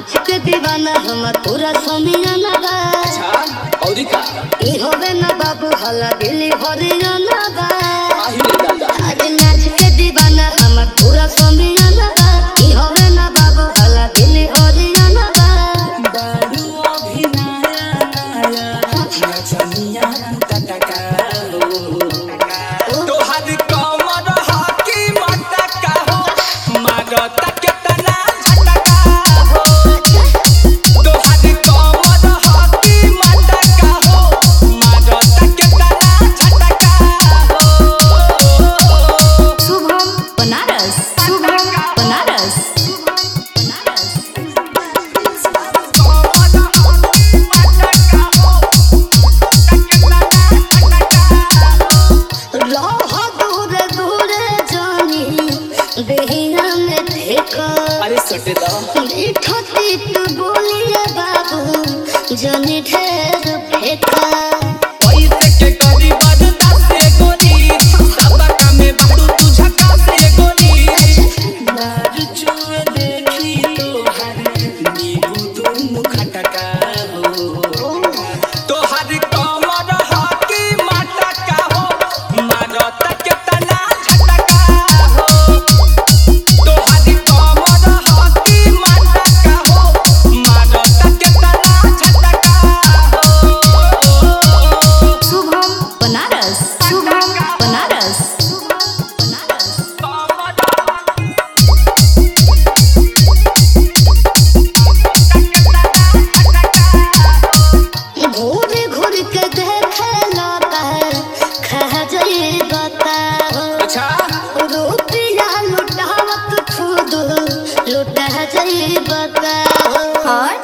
नाच के दीवाना हमर पूरा समियाना बा अच्छा औरी का ई होवे ना बाबू हला दिली हरियाना बा आही रे दादा आज नाच के दीवाना हमर पूरा समियाना बा ई होवे ना बाबू हला दिली हरियाना बा बारू अभी नया नया नचनिया टटका हो तोहर कमर हाकी मटका हो मारता केतना झटका हो तोहर कमर हाकी मटका हो मारता केतना झटका हो शुभम बनारस शुभम बनारस बनारस रह दूर दूर जानी देहिया में देखा अरे सटे दा मीठो तीत बोलिए बाबू जनी ढेर फेंका पैसे के करी बदता से गोरी सबका में बारू तू झका से गोरी मार चुए देखी तोहर नीबू दुनु खटका हो तोहर कमर हाकी मटका हो मारता केतना झटका हो तोहर कमर हाकी मटका हो मारता केतना झटका हो शुभम बनारस शुभम बनारस बनारस घूर घूर के देखे लौटा खा जाई बताओ अच्छा रुपया लुटावत खुद लुटा जाई बताओ हट